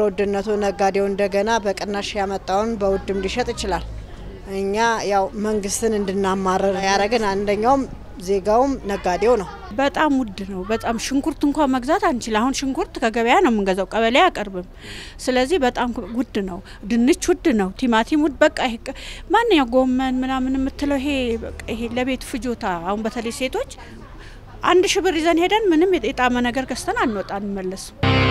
ውድነቱ ነጋዴው እንደገና በቅናሽ ያመጣውን በውድም ሊሸጥ ይችላል። እኛ ያው መንግስትን እንድናማረር ያደረግን አንደኛውም ዜጋውም ነጋዴው ነው። በጣም ውድ ነው። በጣም ሽንኩርት እንኳን መግዛት አንችል። አሁን ሽንኩርት ከገበያ ነው የምንገዛው፣ ቀበሌ አያቀርብም። ስለዚህ በጣም ውድ ነው። ድንች ውድ ነው። ቲማቲም ውድ በቃ ይሄ ማንኛው ጎመን ምናምን የምትለው ይሄ በቃ ይሄ ለቤት ፍጆታ አሁን በተለይ ሴቶች አንድ ሺ ብር ይዘን ሄደን ምንም የጣመ ነገር ገዝተን አንወጣ አንመለስም።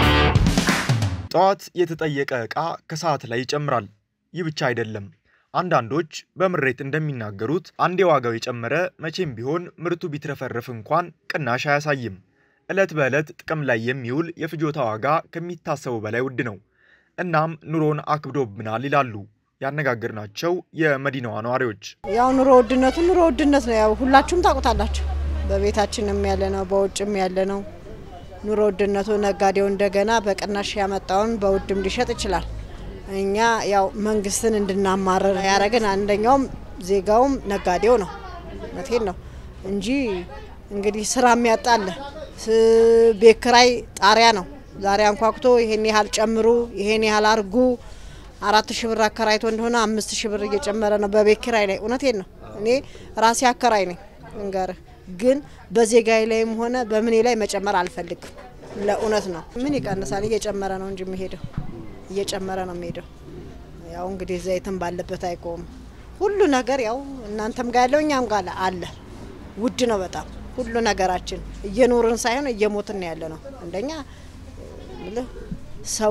ጠዋት የተጠየቀ ዕቃ ከሰዓት ላይ ይጨምራል። ይህ ብቻ አይደለም። አንዳንዶች በምሬት እንደሚናገሩት አንዴ ዋጋው የጨመረ መቼም ቢሆን ምርቱ ቢትረፈረፍ እንኳን ቅናሽ አያሳይም። ዕለት በዕለት ጥቅም ላይ የሚውል የፍጆታ ዋጋ ከሚታሰበው በላይ ውድ ነው። እናም ኑሮን አክብዶብናል ይላሉ ያነጋገርናቸው የመዲናዋ ነዋሪዎች። ያው ኑሮ ውድነቱ ኑሮ ውድነት ነው። ያው ሁላችሁም ታውቁታላችሁ። በቤታችንም ያለ ነው፣ በውጭም ያለ ነው። ኑሮ ውድነቱ ነጋዴው እንደገና በቅናሽ ያመጣውን በውድም ሊሸጥ ይችላል። እኛ ያው መንግስትን እንድናማረር ያደረግን አንደኛውም ዜጋውም ነጋዴው ነው። እውነቴን ነው እንጂ እንግዲህ ስራ የሚያጣለ ቤት ኪራይ ጣሪያ ነው። ዛሬ አንኳኩቶ ይሄን ያህል ጨምሩ፣ ይሄን ያህል አርጉ። አራት ሺ ብር አከራይቶ እንደሆነ አምስት ሺ ብር እየጨመረ ነው በቤት ኪራይ ላይ። እውነቴን ነው እኔ ራሴ አከራይ ነኝ እንገርህ ግን በዜጋዬ ላይም ሆነ በምኔ ላይ መጨመር አልፈልግም። ለእውነት ነው ምን ይቀንሳል? እየጨመረ ነው እንጂ የሚሄደው እየጨመረ ነው የሚሄደው። ያው እንግዲህ ዘይትም ባለበት አይቆምም። ሁሉ ነገር ያው እናንተም ጋር ያለው እኛም ጋር አለ። ውድ ነው በጣም ሁሉ ነገራችን። እየኖርን ሳይሆን እየሞትን ያለ ነው። አንደኛ ምልህ ሰው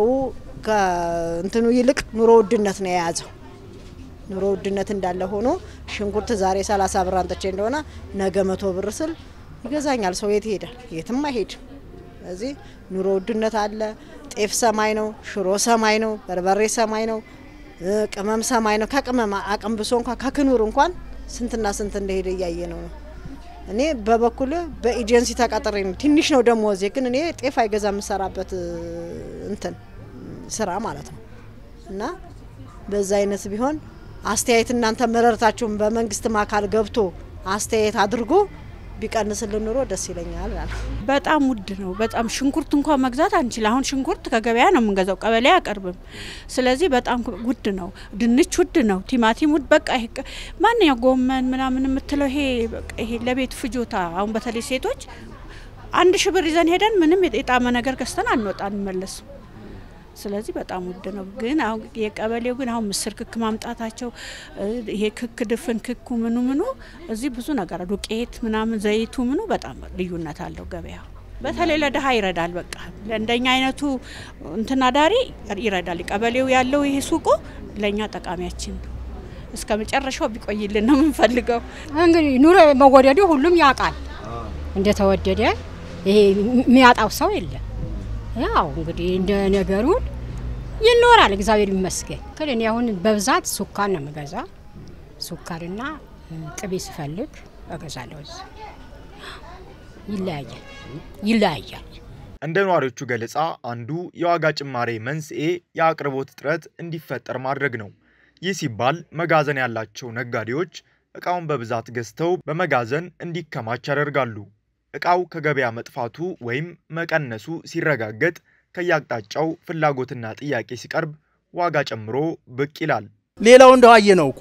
ከእንትኑ ይልቅ ኑሮ ውድነት ነው የያዘው። ኑሮ ውድነት እንዳለ ሆኖ ሽንኩርት ዛሬ ሰላሳ ብር አንጥቼ እንደሆነ ነገ መቶ ብር ስል ይገዛኛል። ሰው የት ይሄዳል? የትም አይሄድም። ስለዚህ ኑሮ ውድነት አለ። ጤፍ ሰማይ ነው፣ ሽሮ ሰማይ ነው፣ በርበሬ ሰማይ ነው፣ ቅመም ሰማይ ነው። ከቅመም አቅም ብሶ እንኳን ከክኑር እንኳን ስንትና ስንት እንደሄደ እያየ ነው ነው እኔ በበኩል በኤጀንሲ ተቀጥሬ ነው። ትንሽ ነው ደሞዜ፣ ግን እኔ ጤፍ አይገዛ የምሰራበት እንትን ስራ ማለት ነው እና በዛ አይነት ቢሆን አስተያየት እናንተ መረርታችሁን በመንግስትም አካል ገብቶ አስተያየት አድርጎ ቢቀንስልን ኑሮ ደስ ይለኛል። በጣም ውድ ነው። በጣም ሽንኩርት እንኳን መግዛት አንችል። አሁን ሽንኩርት ከገበያ ነው የምንገዛው፣ ቀበሌ አያቀርብም። ስለዚህ በጣም ውድ ነው። ድንች ውድ ነው። ቲማቲም ውድ በቃ ይሄ ማንኛው ጎመን ምናምን የምትለው ይሄ በቃ ይሄ ለቤት ፍጆታ አሁን በተለይ ሴቶች አንድ ሺ ብር ይዘን ሄደን ምንም የጣመ ነገር ገዝተን አንወጣ አንመለስም። ስለዚህ በጣም ውድ ነው። ግን አሁን የቀበሌው ግን አሁን ምስር ክክ ማምጣታቸው ይሄ ክክ ድፍን ክኩ ምኑ ምኑ እዚህ ብዙ ነገር ዱቄት ምናምን ዘይቱ ምኑ በጣም ልዩነት አለው ገበያው። በተለይ ለድሀ ይረዳል። በቃ ለእንደኛ አይነቱ እንትና ዳሪ ይረዳል። ቀበሌው ያለው ይሄ ሱቁ ለእኛ ጠቃሚያችን ነው። እስከ መጨረሻው ቢቆይልን ነው የምንፈልገው። እንግዲህ ኑሮ መወደዱ ሁሉም ያውቃል እንደተወደደ። ይሄ የሚያጣው ሰው የለም። ያው እንግዲህ እንደ ነገሩን ይኖራል። እግዚአብሔር ይመስገን። ግን እኔ አሁን በብዛት ሱካር ነው የምገዛ። ሱካርና ቅቤ ስፈልግ እገዛለሁ። እዚህ ይለያያል ይለያያል። እንደ ነዋሪዎቹ ገለጻ አንዱ የዋጋ ጭማሬ መንስኤ የአቅርቦት እጥረት እንዲፈጠር ማድረግ ነው። ይህ ሲባል መጋዘን ያላቸው ነጋዴዎች እቃውን በብዛት ገዝተው በመጋዘን እንዲከማች ያደርጋሉ። እቃው ከገበያ መጥፋቱ ወይም መቀነሱ ሲረጋገጥ ከየአቅጣጫው ፍላጎትና ጥያቄ ሲቀርብ ዋጋ ጨምሮ ብቅ ይላል። ሌላው እንደው አየ ነው እኮ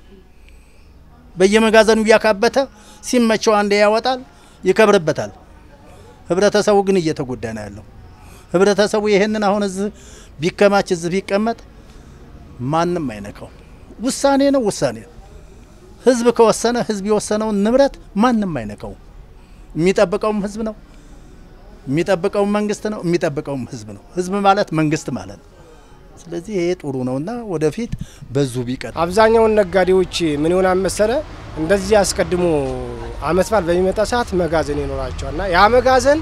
በየመጋዘኑ እያካበተ ሲመቸው አንዴ ያወጣል፣ ይከብርበታል። ህብረተሰቡ ግን እየተጎዳ ነው ያለው። ህብረተሰቡ ይሄንን አሁን እዚህ ቢከማች እዚህ ቢቀመጥ ማንም አይነካው። ውሳኔ ነው ውሳኔ ነው። ህዝብ ከወሰነ ህዝብ የወሰነውን ንብረት ማንም አይነካው። የሚጠብቀውም ህዝብ ነው፣ የሚጠብቀውም መንግስት ነው፣ የሚጠብቀውም ህዝብ ነው። ህዝብ ማለት መንግስት ማለት ነው። ስለዚህ ይሄ ጥሩ ነውና ወደፊት በዙ ቢቀር አብዛኛውን ነጋዴዎች ምን ይሆናል መሰለ እንደዚህ አስቀድሞ አመት በዓል በሚመጣ ሰዓት መጋዘን ይኖራቸዋልና ያ መጋዘን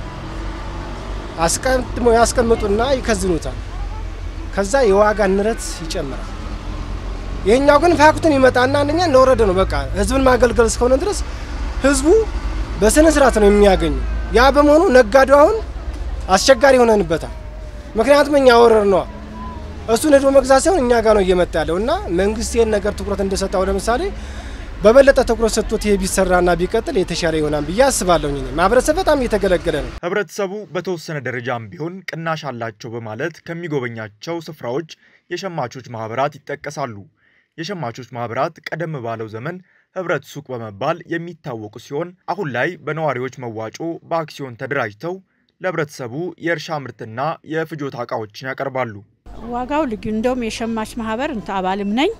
አስቀድሞ ያስቀምጡና ይከዝኑታል። ከዛ የዋጋ ንረት ይጨምራል። ይሄኛው ግን ፋክቱን ይመጣና አንደኛ እንደወረደ ነው። በቃ ህዝብን ማገልገል እስከሆነ ድረስ ህዝቡ በስነ ስርዓት ነው የሚያገኙ። ያ በመሆኑ ነጋዴው አሁን አስቸጋሪ ሆነንበታል። ምክንያቱም እኛ ወረር ነዋ እሱን ሄዶ መግዛት ሳይሆን እኛ ጋር ነው እየመጣ ያለው እና መንግስት ይህን ነገር ትኩረት እንደሰጠው ለምሳሌ በበለጠ ትኩረት ሰጥቶት ይሄ ቢሰራና ቢቀጥል የተሻለ ይሆናል ብዬ አስባለሁ። እኔ ማህበረሰብ በጣም እየተገለገለ ነው። ህብረተሰቡ በተወሰነ ደረጃም ቢሆን ቅናሽ አላቸው በማለት ከሚጎበኛቸው ስፍራዎች የሸማቾች ማህበራት ይጠቀሳሉ። የሸማቾች ማህበራት ቀደም ባለው ዘመን ህብረት ሱቅ በመባል የሚታወቁ ሲሆን አሁን ላይ በነዋሪዎች መዋጮ በአክሲዮን ተደራጅተው ለህብረተሰቡ የእርሻ ምርትና የፍጆታ እቃዎችን ያቀርባሉ። ዋጋው ልዩ እንደውም የሸማች ማህበር እንትን አባልም ነኝ።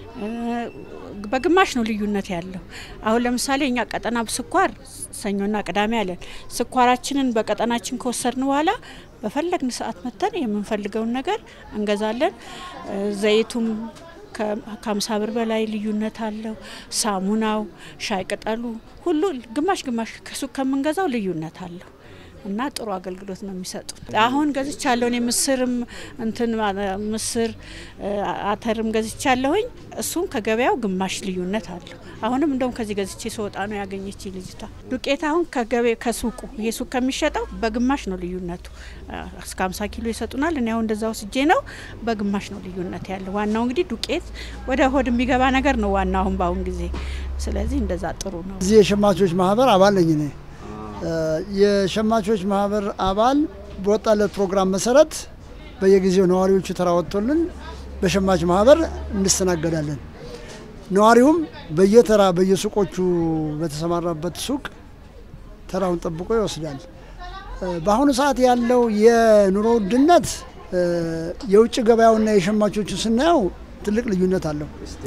በግማሽ ነው ልዩነት ያለው። አሁን ለምሳሌ እኛ ቀጠና ስኳር ሰኞና ቅዳሜ አለን። ስኳራችንን በቀጠናችን ከወሰድን በኋላ በፈለግን ሰዓት መተን የምንፈልገውን ነገር እንገዛለን። ዘይቱም ከሀምሳ ብር በላይ ልዩነት አለው። ሳሙናው፣ ሻይ ቅጠሉ ሁሉ ግማሽ ግማሽ ከሱቅ ከምንገዛው ልዩነት አለው እና ጥሩ አገልግሎት ነው የሚሰጡት። አሁን ገዝቻለሁ እኔ ምስርም እንትን ምስር አተርም ገዝቻለሁኝ። እሱም ከገበያው ግማሽ ልዩነት አለው። አሁንም እንደውም ከዚህ ገዝቼ ስወጣ ነው ያገኘች ልጅቷ። ዱቄት አሁን ከገበያ ከሱቁ ይሄ ሱቅ ከሚሸጠው በግማሽ ነው ልዩነቱ። እስከ 50 ኪሎ ይሰጡናል። እኔ አሁን እንደዛ ወስጄ ነው በግማሽ ነው ልዩነት ያለው። ዋናው እንግዲህ ዱቄት ወደ ሆድ የሚገባ ነገር ነው ዋናው አሁን በአሁን ጊዜ። ስለዚህ እንደዛ ጥሩ ነው። እዚህ የሸማቾች ማህበር አባል ነኝ እኔ የሸማቾች ማህበር አባል በወጣለት ፕሮግራም መሰረት በየጊዜው ነዋሪዎቹ ተራ ወጥቶልን በሸማች ማህበር እንስተናገዳለን። ነዋሪውም በየተራ በየሱቆቹ በተሰማራበት ሱቅ ተራውን ጠብቆ ይወስዳል። በአሁኑ ሰዓት ያለው የኑሮ ውድነት የውጭ ገበያውና የሸማቾቹ ስናየው ትልቅ ልዩነት አለው።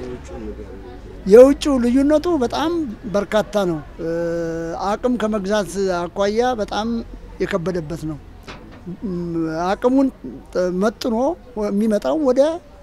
የውጭው ልዩነቱ በጣም በርካታ ነው። አቅም ከመግዛት አኳያ በጣም የከበደበት ነው። አቅሙን መጥኖ የሚመጣው ወደ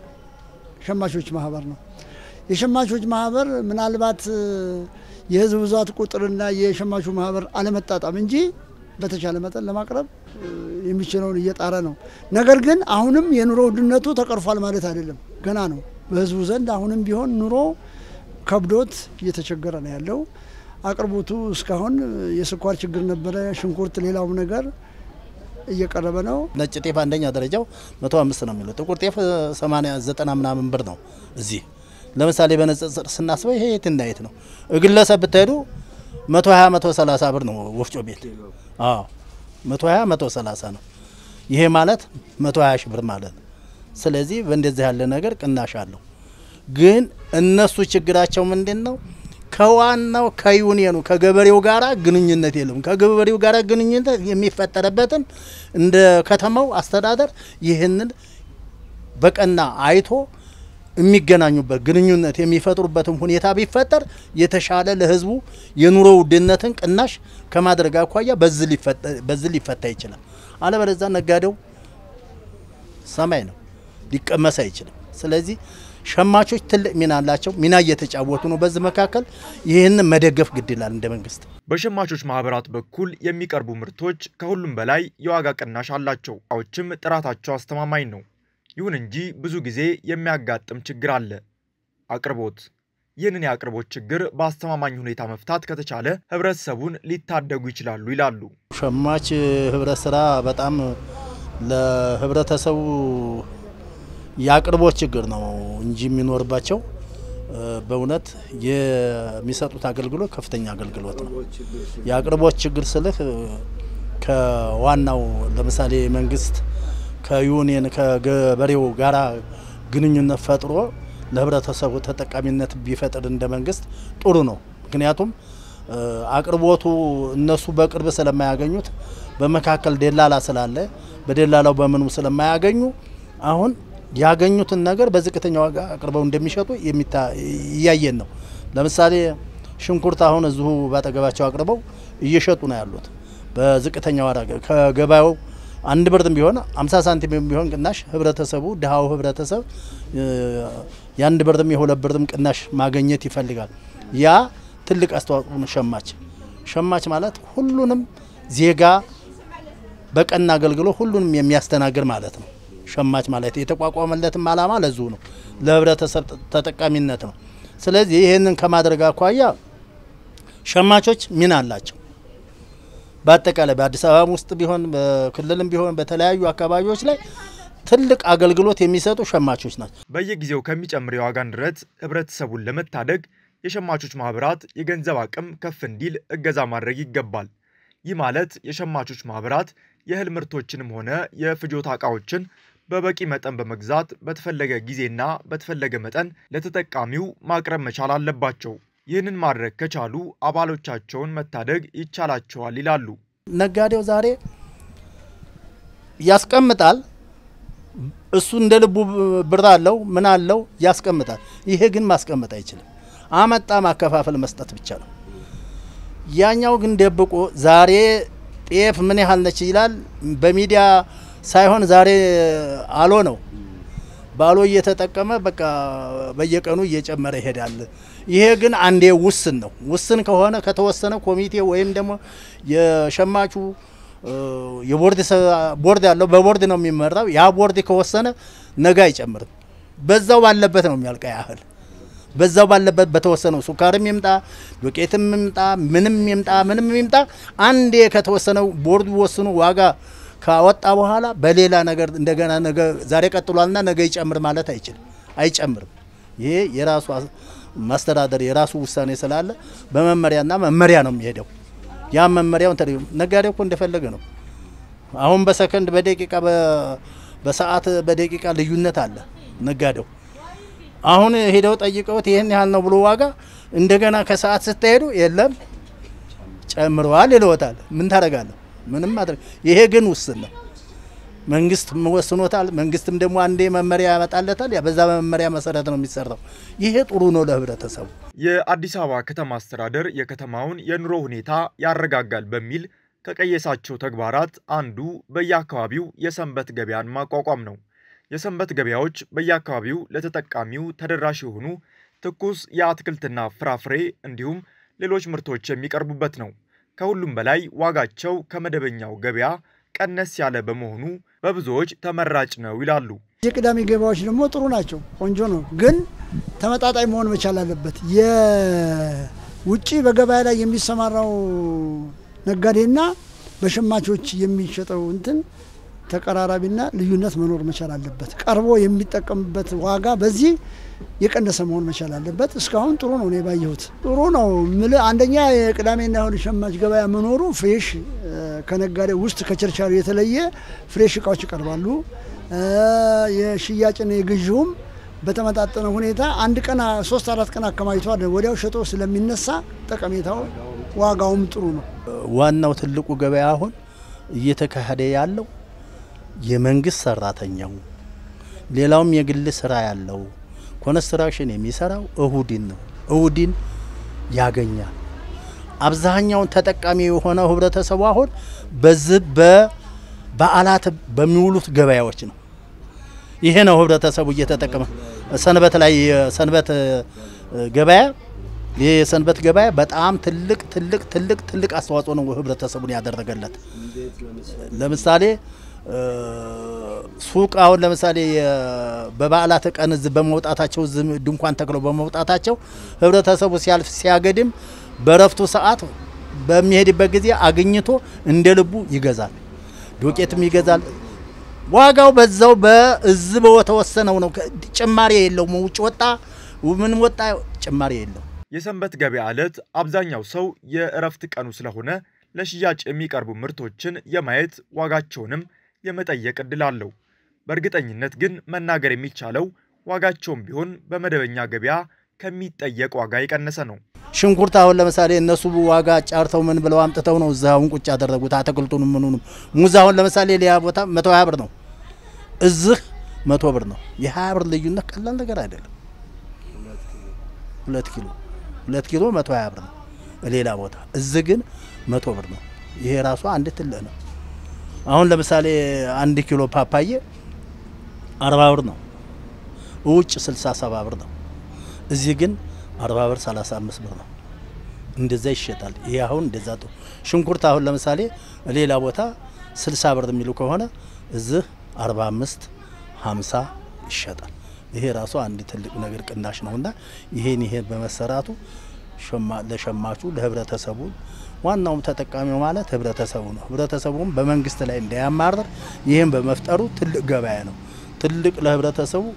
ሸማቾች ማህበር ነው። የሸማቾች ማህበር ምናልባት የህዝብ ብዛት ቁጥርና የሸማቹ ማህበር አለመጣጣም እንጂ በተቻለ መጠን ለማቅረብ የሚችለውን እየጣረ ነው። ነገር ግን አሁንም የኑሮ ውድነቱ ተቀርፏል ማለት አይደለም፣ ገና ነው። በህዝቡ ዘንድ አሁንም ቢሆን ኑሮ ከብዶት እየተቸገረ ነው ያለው። አቅርቦቱ እስካሁን የስኳር ችግር ነበረ፣ ሽንኩርት፣ ሌላውም ነገር እየቀረበ ነው። ነጭ ጤፍ አንደኛ ደረጃው መቶ አምስት ነው የሚለው ጥቁር ጤፍ ሰማንያ ዘጠና ምናምን ብር ነው። እዚህ ለምሳሌ በንጽጽር ስናስበው ይሄ የት እና የት ነው? ግለሰብ ብትሄዱ መቶ ሀያ መቶ ሰላሳ ብር ነው ወፍጮ ቤት። አዎ መቶ ሀያ መቶ ሰላሳ ነው። ይሄ ማለት መቶ ሀያ ሺህ ብር ማለት ነው። ስለዚህ በእንደዚህ ያለ ነገር ቅናሽ አለው። ግን እነሱ ችግራቸው ምንድን ነው? ከዋናው ከዩኒየኑ ከገበሬው ጋር ግንኙነት የለም። ከገበሬው ጋር ግንኙነት የሚፈጠርበትን እንደ ከተማው አስተዳደር ይህንን በቀና አይቶ የሚገናኙበት ግንኙነት የሚፈጥሩበትን ሁኔታ ቢፈጠር የተሻለ ለሕዝቡ የኑሮ ውድነትን ቅናሽ ከማድረግ አኳያ በዚህ ሊፈታ ይችላል። አለበለዚያ ነጋዴው ሰማይ ነው፣ ሊቀመስ አይችልም። ስለዚህ ሸማቾች ትልቅ ሚና አላቸው። ሚና እየተጫወቱ ነው። በዚህ መካከል ይህንን መደገፍ ግድ ይላል እንደ መንግስት። በሸማቾች ማህበራት በኩል የሚቀርቡ ምርቶች ከሁሉም በላይ የዋጋ ቅናሽ አላቸው። እቃዎችም ጥራታቸው አስተማማኝ ነው። ይሁን እንጂ ብዙ ጊዜ የሚያጋጥም ችግር አለ፣ አቅርቦት። ይህንን የአቅርቦት ችግር በአስተማማኝ ሁኔታ መፍታት ከተቻለ ህብረተሰቡን ሊታደጉ ይችላሉ ይላሉ። ሸማች ህብረት ስራ በጣም ለህብረተሰቡ የአቅርቦት ችግር ነው እንጂ የሚኖርባቸው በእውነት የሚሰጡት አገልግሎት ከፍተኛ አገልግሎት ነው። የአቅርቦት ችግር ስልህ ከዋናው ለምሳሌ መንግስት ከዩኒየን ከገበሬው ጋራ ግንኙነት ፈጥሮ ለህብረተሰቡ ተጠቃሚነት ቢፈጥር እንደ መንግስት ጥሩ ነው። ምክንያቱም አቅርቦቱ እነሱ በቅርብ ስለማያገኙት በመካከል ደላላ ስላለ በደላላው በምኑ ስለማያገኙ አሁን ያገኙትን ነገር በዝቅተኛ ዋጋ አቅርበው እንደሚሸጡ እያየን ነው። ለምሳሌ ሽንኩርት አሁን እዚሁ ባጠገባቸው አቅርበው እየሸጡ ነው ያሉት በዝቅተኛ ዋጋ ከገበያው አንድ ብርም ቢሆን አምሳ ሳንቲም ቢሆን ቅናሽ ህብረተሰቡ ድሃው ህብረተሰብ የአንድ ብርም የሁለት ብርም ቅናሽ ማግኘት ይፈልጋል። ያ ትልቅ አስተዋጽኦ ነው። ሸማች ሸማች ማለት ሁሉንም ዜጋ በቀና አገልግሎት ሁሉንም የሚያስተናግድ ማለት ነው። ሸማች ማለት የተቋቋመለትም ዓላማ ለዙ ነው፣ ለህብረተሰብ ተጠቃሚነት ነው። ስለዚህ ይህንን ከማድረግ አኳያ ሸማቾች ሚና አላቸው። በአጠቃላይ በአዲስ አበባ ውስጥ ቢሆን በክልልም ቢሆን በተለያዩ አካባቢዎች ላይ ትልቅ አገልግሎት የሚሰጡ ሸማቾች ናቸው። በየጊዜው ከሚጨምር የዋጋ ንረት ህብረተሰቡን ለመታደግ የሸማቾች ማህበራት የገንዘብ አቅም ከፍ እንዲል እገዛ ማድረግ ይገባል። ይህ ማለት የሸማቾች ማህበራት የእህል ምርቶችንም ሆነ የፍጆታ ዕቃዎችን በበቂ መጠን በመግዛት በተፈለገ ጊዜና በተፈለገ መጠን ለተጠቃሚው ማቅረብ መቻል አለባቸው። ይህንን ማድረግ ከቻሉ አባሎቻቸውን መታደግ ይቻላቸዋል ይላሉ። ነጋዴው ዛሬ ያስቀምጣል። እሱ እንደ ልቡ ብር አለው ምን አለው ያስቀምጣል። ይሄ ግን ማስቀመጥ አይችልም። አመጣ ማከፋፈል መስጠት ብቻ ነው። ያኛው ግን ደብቆ ዛሬ ጤፍ ምን ያህል ነች ይላል። በሚዲያ ሳይሆን ዛሬ አሎ ነው ባሎ እየተጠቀመ በቃ በየቀኑ እየጨመረ ይሄዳል። ይሄ ግን አንዴ ውስን ነው። ውስን ከሆነ ከተወሰነ ኮሚቴ ወይም ደግሞ የሸማቹ የቦርድ ቦርድ ያለው በቦርድ ነው የሚመራው። ያ ቦርድ ከወሰነ ነገ አይጨምርም። በዛው ባለበት ነው የሚያልቀ ያህል በዛው ባለበት በተወሰነው ሱካርም ይምጣ ዱቄትም ይምጣ ምንም ይምጣ ምንም ይምጣ አንዴ ከተወሰነው ቦርዱ ወስኑ ዋጋ ካወጣ በኋላ በሌላ ነገር እንደገና ነገ ዛሬ ቀጥሏልና ነገ ይጨምር ማለት አይችልም፣ አይጨምርም። ይሄ የራሱ ማስተዳደር የራሱ ውሳኔ ስላለ በመመሪያና መመሪያ ነው የሚሄደው። ያ መመሪያውን ተ ነጋዴ እኮ እንደፈለገ ነው። አሁን በሰከንድ በደቂቃ በሰዓት በደቂቃ ልዩነት አለ ነጋዴው። አሁን ሄደው ጠይቀውት ይህን ያህል ነው ብሎ ዋጋ እንደገና ከሰዓት ስትሄዱ የለም ጨምረዋል ይለወታል። ምን ታደርጋለህ? ምንም ማድረግ ይሄ ግን ውስን ነው። መንግስት ወስኖታል። መንግስትም ደግሞ አንዴ መመሪያ ያመጣለታል። በዛ መመሪያ መሰረት ነው የሚሰራው። ይሄ ጥሩ ነው ለህብረተሰቡ። የአዲስ አበባ ከተማ አስተዳደር የከተማውን የኑሮ ሁኔታ ያረጋጋል በሚል ከቀየሳቸው ተግባራት አንዱ በየአካባቢው የሰንበት ገበያን ማቋቋም ነው። የሰንበት ገበያዎች በየአካባቢው ለተጠቃሚው ተደራሽ የሆኑ ትኩስ የአትክልትና ፍራፍሬ እንዲሁም ሌሎች ምርቶች የሚቀርቡበት ነው። ከሁሉም በላይ ዋጋቸው ከመደበኛው ገበያ ቀነስ ያለ በመሆኑ በብዙዎች ተመራጭ ነው ይላሉ። የቅዳሜ ገበያዎች ደግሞ ጥሩ ናቸው፣ ቆንጆ ነው። ግን ተመጣጣኝ መሆን መቻል አለበት። የውጭ በገበያ ላይ የሚሰማራው ነጋዴና በሸማቾች የሚሸጠው እንትን ተቀራራቢና ልዩነት መኖር መቻል አለበት። ቀርቦ የሚጠቀምበት ዋጋ በዚህ የቀነሰ መሆን መቻል አለበት። እስካሁን ጥሩ ነው፣ እኔ ባየሁት ጥሩ ነው። ምል አንደኛ የቅዳሜና እሁድ ሸማች ገበያ መኖሩ ፍሬሽ ከነጋዴ ውስጥ ከቸርቻሪ የተለየ ፍሬሽ እቃዎች ይቀርባሉ። የሽያጭና የግዢውም በተመጣጠነ ሁኔታ አንድ ቀን ሶስት አራት ቀን አከማችቷል ወዲያው ሸጦ ስለሚነሳ ጠቀሜታው ዋጋውም ጥሩ ነው። ዋናው ትልቁ ገበያ አሁን እየተካሄደ ያለው የመንግስት ሰራተኛው ሌላውም የግል ስራ ያለው ኮንስትራክሽን የሚሰራው እሁድን ነው። እሁድን ያገኛል። አብዛኛውን ተጠቃሚ የሆነው ህብረተሰቡ አሁን በዚህ በበዓላት በሚውሉት ገበያዎች ነው። ይሄ ነው ህብረተሰቡ እየተጠቀመ ሰንበት ላይ የሰንበት ገበያ ይህ የሰንበት ገበያ በጣም ትልቅ ትልቅ ትልቅ ትልቅ አስተዋጽኦ ነው ህብረተሰቡን ያደረገለት። ለምሳሌ ሱቅ አሁን ለምሳሌ በበዓላት ቀን እዚህ በመውጣታቸው እዚህ ድንኳን ተክለው በመውጣታቸው ህብረተሰቡ ሲያልፍ ሲያገድም በረፍቱ ሰዓት በሚሄድበት ጊዜ አግኝቶ እንደ ልቡ ይገዛል። ዱቄትም ይገዛል። ዋጋው በዛው በእዝ በተወሰነው ነው። ጭማሪ የለውም። ውጭ ወጣ ምን ወጣ ጭማሪ የለው። የሰንበት ገበያ ዕለት አብዛኛው ሰው የእረፍት ቀኑ ስለሆነ ለሽያጭ የሚቀርቡ ምርቶችን የማየት ዋጋቸውንም የመጠየቅ እድል አለው። በእርግጠኝነት ግን መናገር የሚቻለው ዋጋቸውም ቢሆን በመደበኛ ገበያ ከሚጠየቅ ዋጋ የቀነሰ ነው። ሽንኩርት አሁን ለምሳሌ እነሱ ዋጋ ጫርተው ምን ብለው አምጥተው ነው እዛ አሁን ቁጭ ያደረጉት አትክልቱንም ምኑንም። ሙዝ አሁን ለምሳሌ ሌላ ቦታ መቶ ሀያ ብር ነው፣ እዚህ መቶ ብር ነው። የሀያ ብር ልዩነት ቀላል ነገር አይደለም። ሁለት ኪሎ ሁለት ኪሎ መቶ ሀያ ብር ነው ሌላ ቦታ፣ እዚህ ግን መቶ ብር ነው። ይሄ ራሱ አንድ ትልቅ ነው። አሁን ለምሳሌ አንድ ኪሎ ፓፓዬ አርባ ብር ነው፣ ውጭ ስልሳ ሰባ ብር ነው። እዚህ ግን አርባ ብር ሰላሳ አምስት ብር ነው። እንደዛ ይሸጣል። ይሄ አሁን እንደዛ ጥሩ ሽንኩርት አሁን ለምሳሌ ሌላ ቦታ ስልሳ ብር የሚሉ ከሆነ እዚህ አርባ አምስት ሀምሳ ይሸጣል። ይሄ ራሱ አንድ ትልቅ ነገር ቅናሽ ነውና ይሄን ይሄን በመሰራቱ ለሸማቹ ለህብረተሰቡ ዋናውም ተጠቃሚው ማለት ህብረተሰቡ ነው። ህብረተሰቡም በመንግስት ላይ እንዳያማርር ይህን በመፍጠሩ ትልቅ ገበያ ነው። ትልቅ ለህብረተሰቡ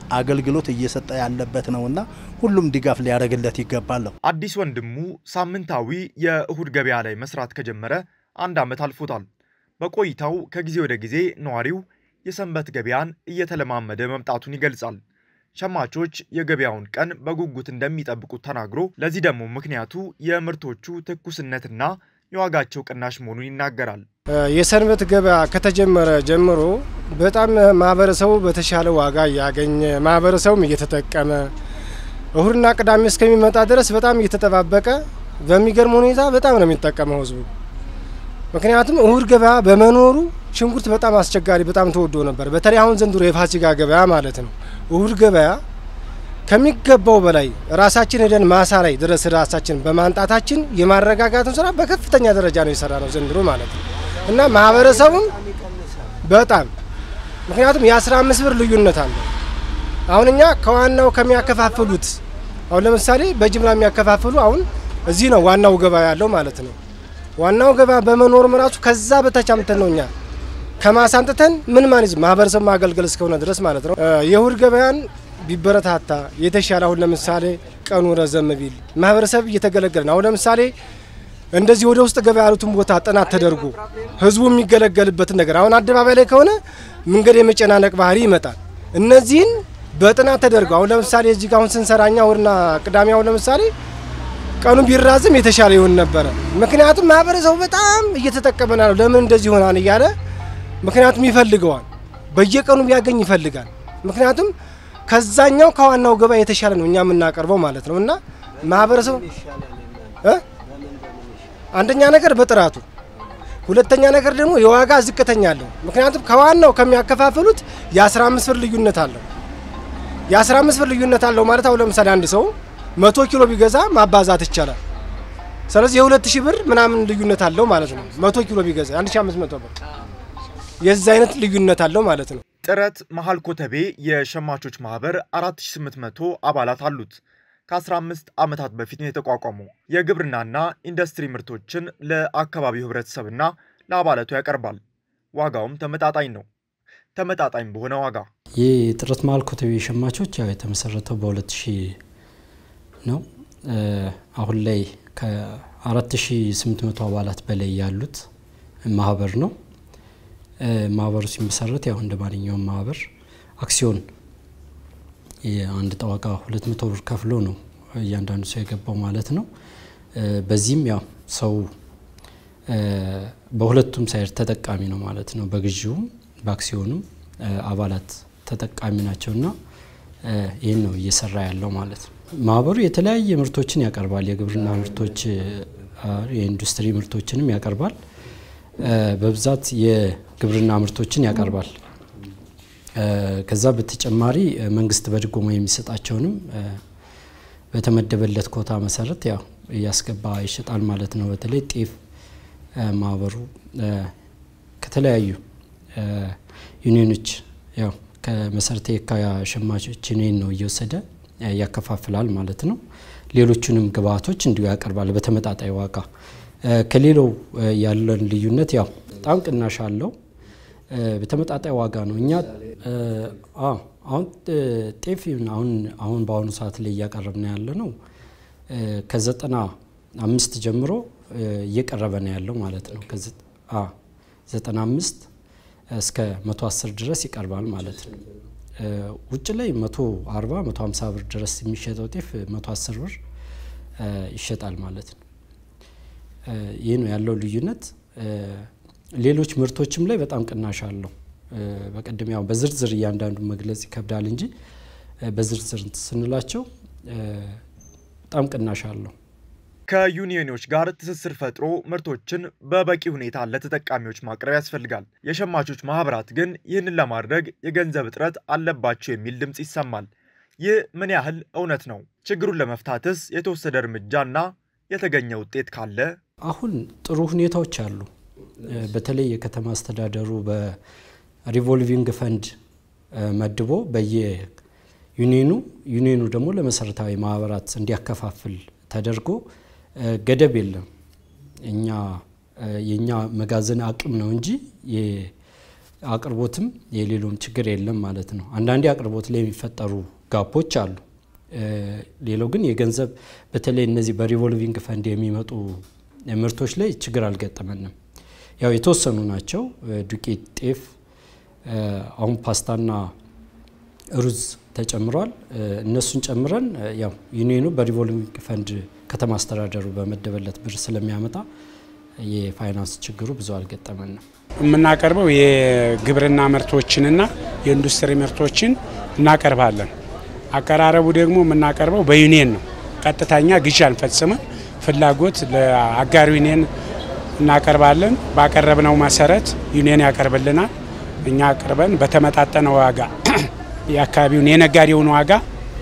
አገልግሎት እየሰጠ ያለበት ነውና ሁሉም ድጋፍ ሊያደርግለት ይገባለሁ። አዲስ ወንድሙ ሳምንታዊ የእሁድ ገበያ ላይ መስራት ከጀመረ አንድ ዓመት አልፎታል። በቆይታው ከጊዜ ወደ ጊዜ ነዋሪው የሰንበት ገበያን እየተለማመደ መምጣቱን ይገልጻል። ሸማቾች የገበያውን ቀን በጉጉት እንደሚጠብቁት ተናግሮ ለዚህ ደግሞ ምክንያቱ የምርቶቹ ትኩስነትና የዋጋቸው ቅናሽ መሆኑን ይናገራል። የሰንበት ገበያ ከተጀመረ ጀምሮ በጣም ማህበረሰቡ በተሻለ ዋጋ እያገኘ ማህበረሰቡም እየተጠቀመ እሁድና ቅዳሜ እስከሚመጣ ድረስ በጣም እየተጠባበቀ በሚገርም ሁኔታ በጣም ነው የሚጠቀመው ህዝቡ። ምክንያቱም እሁድ ገበያ በመኖሩ ሽንኩርት በጣም አስቸጋሪ በጣም ተወዶ ነበር። በተለይ አሁን ዘንድሮ የፋሲካ ገበያ ማለት ነው። እሁድ ገበያ ከሚገባው በላይ ራሳችን ሄደን ማሳ ላይ ድረስ ራሳችን በማንጣታችን የማረጋጋቱን ስራ በከፍተኛ ደረጃ ነው የሰራ ነው ዘንድሮ ማለት ነው እና ማህበረሰቡም በጣም ምክንያቱም የአስራ አምስት ብር ልዩነት አለ። አሁን እኛ ከዋናው ከሚያከፋፍሉት አሁን ለምሳሌ በጅምላ የሚያከፋፍሉ አሁን እዚህ ነው ዋናው ገበያ ያለው ማለት ነው። ዋናው ገበያ በመኖርም ራሱ ከዛ በታች አምተን ነው እኛ ከማሳ አንጥተን ምን ማንዝ ማህበረሰብ ማገልገል እስከሆነ ድረስ ማለት ነው። የእሁድ ገበያን ቢበረታታ የተሻለ አሁን ለምሳሌ ቀኑ ረዘም ቢል ማህበረሰብ እየተገለገለ ነው። አሁን ለምሳሌ እንደዚህ ወደ ውስጥ ገበያ ያሉትን ቦታ ጥናት ተደርጎ ህዝቡ የሚገለገልበትን ነገር አሁን አደባባይ ላይ ከሆነ መንገድ የመጨናነቅ ባህሪ ይመጣል። እነዚህን በጥናት ተደርጎ አሁን ለምሳሌ እዚህ አሁን ስንሰራኛ እሁድና ቅዳሜ አሁን ለምሳሌ ቀኑ ቢራዝም የተሻለ ይሆን ነበረ። ምክንያቱም ማህበረሰቡ በጣም እየተጠቀመ ነው። ለምን እንደዚህ ይሆናል እያለ ምክንያቱም ይፈልገዋል። በየቀኑ ቢያገኝ ይፈልጋል። ምክንያቱም ከዛኛው ከዋናው ገበያ የተሻለ ነው እኛ የምናቀርበው ማለት ነው እና ማህበረሰቡ አንደኛ ነገር በጥራቱ፣ ሁለተኛ ነገር ደግሞ የዋጋ ዝቅተኛ አለው። ምክንያቱም ከዋናው ከሚያከፋፍሉት የ15 ብር ልዩነት አለው። የ15 ብር ልዩነት አለው ማለት አሁን ለምሳሌ አንድ ሰው መቶ ኪሎ ቢገዛ ማባዛት ይቻላል። ስለዚህ የሁለት ሺህ ብር ምናምን ልዩነት አለው ማለት ነው። መቶ ኪሎ ቢገዛ 1500 ብር የዚህ አይነት ልዩነት አለው ማለት ነው። ጥረት መሀል ኮተቤ የሸማቾች ማህበር 4800 አባላት አሉት። ከ15 ዓመታት በፊት ነው የተቋቋመው። የግብርናና ኢንዱስትሪ ምርቶችን ለአካባቢው ህብረተሰብና ለአባላቱ ያቀርባል። ዋጋውም ተመጣጣኝ ነው። ተመጣጣኝ በሆነ ዋጋ ይህ ጥረት መሀል ኮተቤ ሸማቾች ያው የተመሰረተው በ2000 ነው። አሁን ላይ ከ4800 አባላት በላይ ያሉት ማህበር ነው። ማህበሩ ሲመሰረት ያው እንደ ማንኛውም ማህበር አክሲዮን የአንድ ጠዋቃ 200 ብር ከፍሎ ነው እያንዳንዱ ሰው የገባው ማለት ነው። በዚህም ያው ሰው በሁለቱም ሳይድ ተጠቃሚ ነው ማለት ነው። በግዢውም በአክሲዮኑም አባላት ተጠቃሚ ናቸውና ይህን ነው እየሰራ ያለው ማለት ነው። ማህበሩ የተለያየ ምርቶችን ያቀርባል። የግብርና ምርቶች፣ የኢንዱስትሪ ምርቶችንም ያቀርባል። በብዛት የግብርና ምርቶችን ያቀርባል። ከዛ በተጨማሪ መንግስት በድጎማ የሚሰጣቸውንም በተመደበለት ኮታ መሰረት ያው እያስገባ ይሸጣል ማለት ነው። በተለይ ጤፍ ማህበሩ ከተለያዩ ዩኒዮኖች ያው ከመሰረተ የካ ሸማቾች ዩኒየን ነው እየወሰደ ያከፋፍላል ማለት ነው። ሌሎቹንም ግብአቶች እንዲሁ ያቀርባል በተመጣጣኝ ዋጋ። ከሌላው ያለን ልዩነት ያው በጣም ቅናሽ አለው። በተመጣጣኝ ዋጋ ነው። እኛ አሁን ጤፍ አሁን አሁን በአሁኑ ሰዓት ላይ እያቀረብን ያለ ነው ከዘጠና አምስት ጀምሮ እየቀረበ ነው ያለው ማለት ነው። ዘጠና አምስት እስከ መቶ አስር ድረስ ይቀርባል ማለት ነው። ውጭ ላይ መቶ አርባ መቶ ሀምሳ ብር ድረስ የሚሸጠው ጤፍ መቶ አስር ብር ይሸጣል ማለት ነው። ይህ ነው ያለው ልዩነት። ሌሎች ምርቶችም ላይ በጣም ቅናሽ አለው። በቀደም ያው በዝርዝር እያንዳንዱ መግለጽ ይከብዳል እንጂ በዝርዝር ስንላቸው በጣም ቅናሽ አለው። ከዩኒዮኖች ጋር ትስስር ፈጥሮ ምርቶችን በበቂ ሁኔታ ለተጠቃሚዎች ማቅረብ ያስፈልጋል። የሸማቾች ማህበራት ግን ይህንን ለማድረግ የገንዘብ እጥረት አለባቸው የሚል ድምፅ ይሰማል። ይህ ምን ያህል እውነት ነው? ችግሩን ለመፍታትስ የተወሰደ እርምጃና የተገኘ ውጤት ካለ? አሁን ጥሩ ሁኔታዎች አሉ። በተለይ የከተማ አስተዳደሩ በሪቮልቪንግ ፈንድ መድቦ በየዩኒየኑ ዩኒየኑ ደግሞ ለመሰረታዊ ማህበራት እንዲያከፋፍል ተደርጎ ገደብ የለም። እኛ የእኛ መጋዘን አቅም ነው እንጂ አቅርቦትም የሌሎም ችግር የለም ማለት ነው። አንዳንዴ አቅርቦት ላይ የሚፈጠሩ ጋፖች አሉ። ሌላው ግን የገንዘብ በተለይ እነዚህ በሪቮልቪንግ ፈንድ የሚመጡ ምርቶች ላይ ችግር አልገጠመንም። ያው የተወሰኑ ናቸው። ዱቄት፣ ጤፍ፣ አሁን ፓስታና ሩዝ ተጨምሯል። እነሱን ጨምረን ያው ዩኒየኑ በሪቮልቪንግ ፈንድ ከተማ አስተዳደሩ በመደበለት ብር ስለሚያመጣ የፋይናንስ ችግሩ ብዙ አልገጠመንም። የምናቀርበው የግብርና ምርቶችንና የኢንዱስትሪ ምርቶችን እናቀርባለን። አቀራረቡ ደግሞ የምናቀርበው በዩኒየን ነው። ቀጥተኛ ግዢ አንፈጽምም። ፍላጎት ለአጋር ዩኒየን እናቀርባለን። ባቀረብነው መሰረት ዩኒየን ያቀርብልናል። እኛ አቅርበን በተመጣጠነ ዋጋ የአካባቢውን የነጋዴውን ዋጋ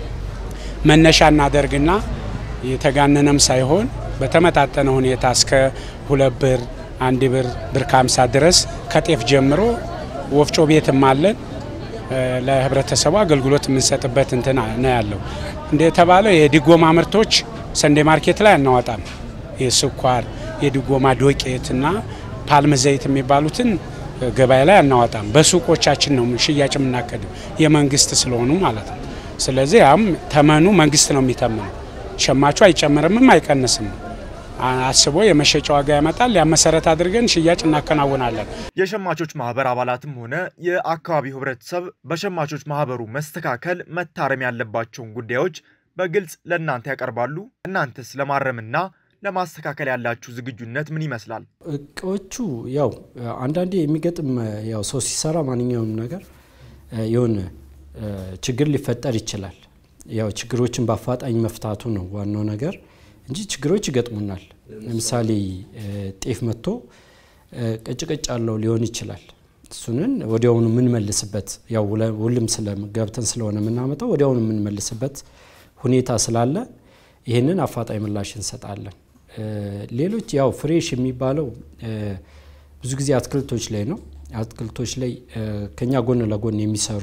መነሻ እናደርግና የተጋነነም ሳይሆን በተመጣጠነ ሁኔታ እስከ ሁለት ብር አንድ ብር ብር ከሀምሳ ድረስ ከጤፍ ጀምሮ ወፍጮ ቤትም አለን። ለህብረተሰቡ አገልግሎት የምንሰጥበት እንትን ነው ያለው። እንደተባለው የድጎማ ምርቶች ሰንዴ ማርኬት ላይ አናወጣም። የስኳር የድጎማ ዶቄት እና ፓልም ዘይት የሚባሉትን ገበያ ላይ አናወጣም። በሱቆቻችን ነው ሽያጭ የምናከድም የመንግስት ስለሆኑ ማለት ነው። ስለዚህ ያም ተመኑ መንግስት ነው የሚተምነው። ሸማቹ አይጨምርምም አይቀንስም። አስቦ የመሸጫ ዋጋ ያመጣል። ያ መሰረት አድርገን ሽያጭ እናከናውናለን። የሸማቾች ማህበር አባላትም ሆነ የአካባቢው ህብረተሰብ በሸማቾች ማህበሩ መስተካከል መታረም ያለባቸውን ጉዳዮች በግልጽ ለእናንተ ያቀርባሉ። እናንተስ ለማረምና ለማስተካከል ያላችሁ ዝግጁነት ምን ይመስላል? እቃዎቹ ያው አንዳንዴ የሚገጥም ያው ሰው ሲሰራ ማንኛውም ነገር የሆነ ችግር ሊፈጠር ይችላል። ያው ችግሮችን በአፋጣኝ መፍታቱ ነው ዋናው ነገር እንጂ ችግሮች ይገጥሙናል። ለምሳሌ ጤፍ መጥቶ ቀጭቀጭ ያለው ሊሆን ይችላል። እሱንን ወዲያውኑ የምንመልስበት ያው ሁሉም ገብተን ስለሆነ የምናመጣው ወዲያውኑ የምንመልስበት ሁኔታ ስላለ ይህንን አፋጣኝ ምላሽ እንሰጣለን። ሌሎች ያው ፍሬሽ የሚባለው ብዙ ጊዜ አትክልቶች ላይ ነው። አትክልቶች ላይ ከኛ ጎን ለጎን የሚሰሩ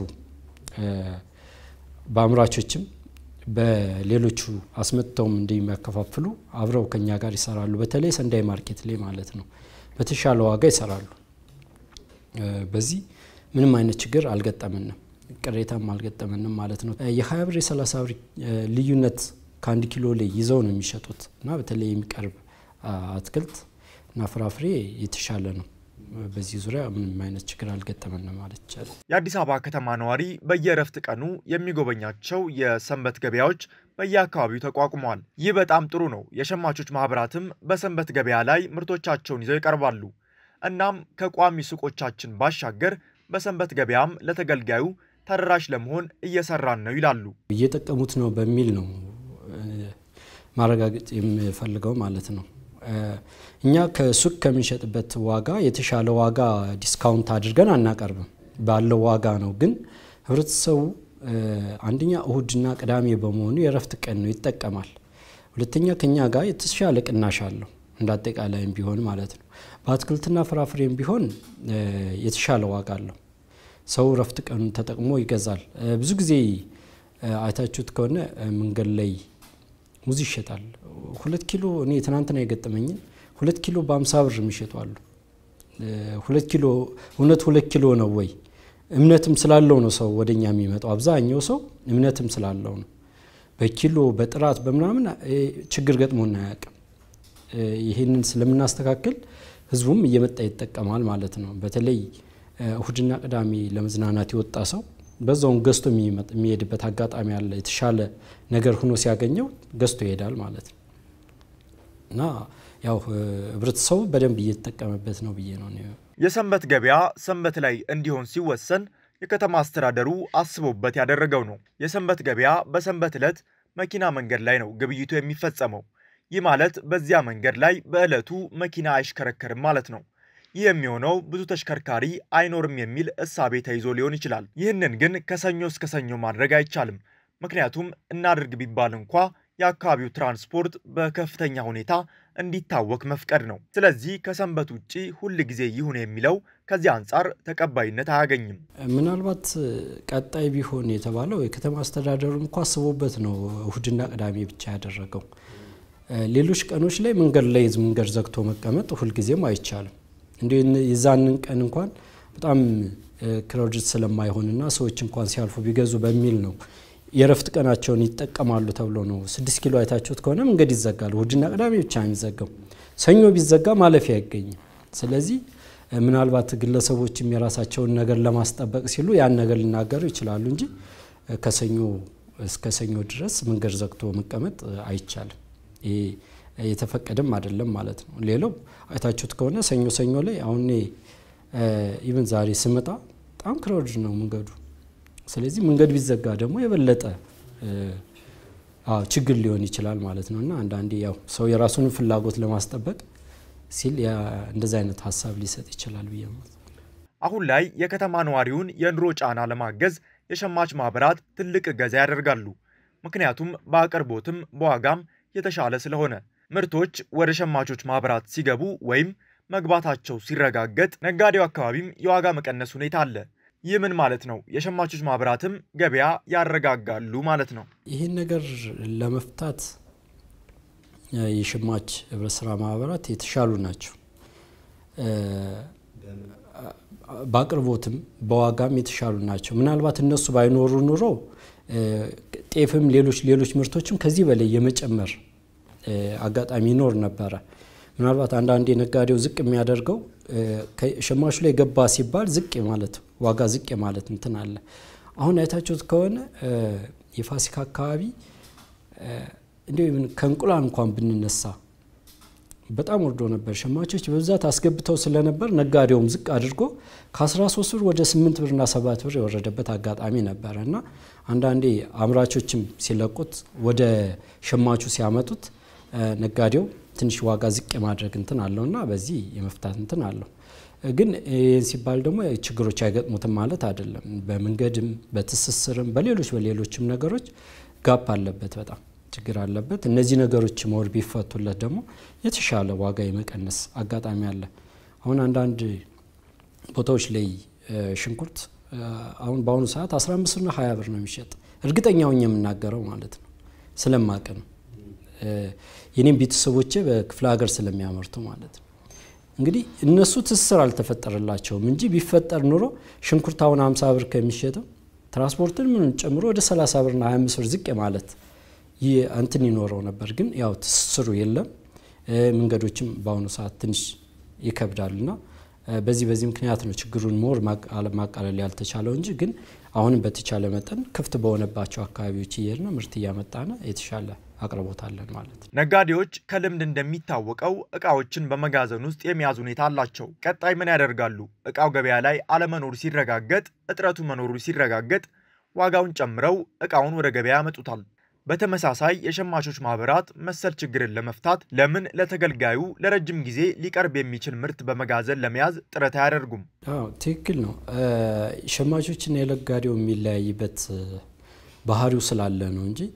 በአምራቾችም በሌሎቹ አስመጥተውም እንደሚያከፋፍሉ አብረው ከኛ ጋር ይሰራሉ። በተለይ ሰንዳይ ማርኬት ላይ ማለት ነው። በተሻለ ዋጋ ይሰራሉ። በዚህ ምንም አይነት ችግር አልገጠምንም፣ ቅሬታም አልገጠምንም ማለት ነው። የሀያ ብር የሰላሳ ብር ልዩነት ከአንድ ኪሎ ላይ ይዘው ነው የሚሸጡት እና በተለይ የሚቀርብ አትክልት እና ፍራፍሬ የተሻለ ነው። በዚህ ዙሪያ ምንም አይነት ችግር አልገጠመንም ማለት ይቻላል። የአዲስ አበባ ከተማ ነዋሪ በየእረፍት ቀኑ የሚጎበኛቸው የሰንበት ገበያዎች በየአካባቢው ተቋቁመዋል። ይህ በጣም ጥሩ ነው። የሸማቾች ማህበራትም በሰንበት ገበያ ላይ ምርቶቻቸውን ይዘው ይቀርባሉ። እናም ከቋሚ ሱቆቻችን ባሻገር በሰንበት ገበያም ለተገልጋዩ ተደራሽ ለመሆን እየሰራን ነው ይላሉ። እየጠቀሙት ነው በሚል ነው ማረጋገጥ የምፈልገው ማለት ነው። እኛ ከሱቅ ከምንሸጥበት ዋጋ የተሻለ ዋጋ ዲስካውንት አድርገን አናቀርብም፣ ባለው ዋጋ ነው። ግን ህብረተሰቡ አንደኛ እሁድና ቅዳሜ በመሆኑ የእረፍት ቀን ነው ይጠቀማል። ሁለተኛ ከኛ ጋር የተሻለ ቅናሽ አለው እንደ አጠቃላይም ቢሆን ማለት ነው። በአትክልትና ፍራፍሬም ቢሆን የተሻለ ዋጋ አለው። ሰው እረፍት ቀኑን ተጠቅሞ ይገዛል። ብዙ ጊዜ አይታችሁት ከሆነ መንገድ ላይ ሙዝ ይሸጣል። ሁለት ኪሎ እኔ ትናንትና የገጠመኝን ሁለት ኪሎ በአምሳ ብር የሚሸጡ አሉ። ሁለት ኪሎ እውነት ሁለት ኪሎ ነው ወይ? እምነትም ስላለው ነው ሰው ወደኛ የሚመጣው። አብዛኛው ሰው እምነትም ስላለው ነው። በኪሎ በጥራት በምናምን ችግር ገጥሞን አያውቅም። ይህንን ስለምናስተካክል ህዝቡም እየመጣ ይጠቀማል ማለት ነው። በተለይ እሁድና ቅዳሜ ለመዝናናት የወጣ ሰው በዛውን ገዝቶ የሚሄድበት አጋጣሚ አለ። የተሻለ ነገር ሆኖ ሲያገኘው ገዝቶ ይሄዳል ማለት ነው እና ያው ህብረተሰቡ በደንብ እየተጠቀመበት ነው ብዬ ነው። የሰንበት ገበያ ሰንበት ላይ እንዲሆን ሲወሰን የከተማ አስተዳደሩ አስቦበት ያደረገው ነው። የሰንበት ገበያ በሰንበት ዕለት መኪና መንገድ ላይ ነው ግብይቱ የሚፈጸመው። ይህ ማለት በዚያ መንገድ ላይ በዕለቱ መኪና አይሽከረከርም ማለት ነው። ይህ የሚሆነው ብዙ ተሽከርካሪ አይኖርም የሚል እሳቤ ተይዞ ሊሆን ይችላል። ይህንን ግን ከሰኞ እስከ ሰኞ ማድረግ አይቻልም። ምክንያቱም እናድርግ ቢባል እንኳ የአካባቢው ትራንስፖርት በከፍተኛ ሁኔታ እንዲታወክ መፍቀድ ነው። ስለዚህ ከሰንበት ውጪ ሁል ጊዜ ይሁን የሚለው ከዚህ አንጻር ተቀባይነት አያገኝም። ምናልባት ቀጣይ ቢሆን የተባለው የከተማ አስተዳደሩ እንኳ አስቦበት ነው እሁድና ቅዳሜ ብቻ ያደረገው። ሌሎች ቀኖች ላይ መንገድ ላይ መንገድ ዘግቶ መቀመጥ ሁልጊዜም አይቻልም። እንዲ የዛንን ቀን እንኳን በጣም ክራውድድ ስለማይሆንና ሰዎች እንኳን ሲያልፉ ቢገዙ በሚል ነው የእረፍት ቀናቸውን ይጠቀማሉ ተብሎ ነው። ስድስት ኪሎ አይታችሁት ከሆነ መንገድ ይዘጋል። እሁድና ቅዳሜ ብቻ ነው የሚዘጋው። ሰኞ ቢዘጋ ማለፊያ አይገኝም። ስለዚህ ምናልባት ግለሰቦችም የራሳቸውን ነገር ለማስጠበቅ ሲሉ ያን ነገር ሊናገሩ ይችላሉ እንጂ ከሰኞ እስከ ሰኞ ድረስ መንገድ ዘግቶ መቀመጥ አይቻልም። ይሄ የተፈቀደም አይደለም ማለት ነው። ሌላው አይታችሁት ከሆነ ሰኞ ሰኞ ላይ አሁን ኢቨን ዛሬ ስመጣ በጣም ክራውድድ ነው መንገዱ። ስለዚህ መንገድ ቢዘጋ ደግሞ የበለጠ ችግር ሊሆን ይችላል ማለት ነው እና አንዳንዴ ያው ሰው የራሱን ፍላጎት ለማስጠበቅ ሲል እንደዚህ አይነት ሀሳብ ሊሰጥ ይችላል ብዬ አሁን ላይ የከተማ ነዋሪውን የኑሮ ጫና ለማገዝ የሸማች ማህበራት ትልቅ እገዛ ያደርጋሉ። ምክንያቱም በአቅርቦትም በዋጋም የተሻለ ስለሆነ ምርቶች ወደ ሸማቾች ማህበራት ሲገቡ ወይም መግባታቸው ሲረጋገጥ ነጋዴው አካባቢም የዋጋ መቀነስ ሁኔታ አለ። ይህ ምን ማለት ነው? የሸማቾች ማህበራትም ገበያ ያረጋጋሉ ማለት ነው። ይህን ነገር ለመፍታት የሸማች ህብረት ስራ ማህበራት የተሻሉ ናቸው። በአቅርቦትም በዋጋም የተሻሉ ናቸው። ምናልባት እነሱ ባይኖሩ ኑሮ ጤፍም ሌሎች ሌሎች ምርቶችም ከዚህ በላይ የመጨመር አጋጣሚ ይኖር ነበረ። ምናልባት አንዳንዴ ነጋዴው ዝቅ የሚያደርገው ሸማቹ ላይ ገባ ሲባል ዝቅ ማለት ዋጋ ዝቅ ማለት እንትን አለ። አሁን አይታችሁት ከሆነ የፋሲካ አካባቢ እንዲሁ ከእንቁላል እንኳን ብንነሳ በጣም ወርዶ ነበር። ሸማቾች በብዛት አስገብተው ስለነበር ነጋዴውም ዝቅ አድርጎ ከ13 ብር ወደ 8 ብርና 7 ብር የወረደበት አጋጣሚ ነበረ እና አንዳንዴ አምራቾችም ሲለቁት ወደ ሸማቹ ሲያመጡት ነጋዴው ትንሽ ዋጋ ዝቅ የማድረግ እንትን አለው እና በዚህ የመፍታት እንትን አለው። ግን ይህን ሲባል ደግሞ ችግሮች አይገጥሙትም ማለት አይደለም። በመንገድም በትስስርም በሌሎች በሌሎችም ነገሮች ጋፕ አለበት በጣም ችግር አለበት። እነዚህ ነገሮች መወር ቢፈቱለት ደግሞ የተሻለ ዋጋ የመቀነስ አጋጣሚ አለ። አሁን አንዳንድ ቦታዎች ላይ ሽንኩርት አሁን በአሁኑ ሰዓት 15 እና 20 ብር ነው የሚሸጥ። እርግጠኛውን የምናገረው ማለት ነው ስለማቅ ነው። የኔም ቤተሰቦቼ በክፍለ ሀገር ስለሚያመርቱ ማለት ነው። እንግዲህ እነሱ ትስስር አልተፈጠረላቸውም እንጂ ቢፈጠር ኑሮ ሽንኩርት አሁን 50 ብር ከሚሸጠው ትራንስፖርትን ምን ጨምሮ ወደ 30 ብርና 25 ብር ዝቅ ማለት ይህ እንትን ይኖረው ነበር። ግን ያው ትስስሩ የለም። መንገዶችም በአሁኑ ሰዓት ትንሽ ይከብዳልና በዚህ በዚህ ምክንያት ነው ችግሩን ሞር ማቃለል ያልተቻለው እንጂ ግን አሁንም በተቻለ መጠን ክፍት በሆነባቸው አካባቢዎች እየሄድን ምርት እያመጣን የተሻለ አቅርቦት አለን ማለት ነው። ነጋዴዎች ከልምድ እንደሚታወቀው እቃዎችን በመጋዘን ውስጥ የመያዝ ሁኔታ አላቸው። ቀጣይ ምን ያደርጋሉ? እቃው ገበያ ላይ አለመኖሩ ሲረጋገጥ፣ እጥረቱ መኖሩ ሲረጋገጥ ዋጋውን ጨምረው እቃውን ወደ ገበያ ያመጡታል። በተመሳሳይ የሸማቾች ማህበራት መሰል ችግርን ለመፍታት ለምን ለተገልጋዩ ለረጅም ጊዜ ሊቀርብ የሚችል ምርት በመጋዘን ለመያዝ ጥረት አያደርጉም? አዎ ትክክል ነው። ሸማቾችና የነጋዴው የሚለያይበት ባህሪው ስላለ ነው እንጂ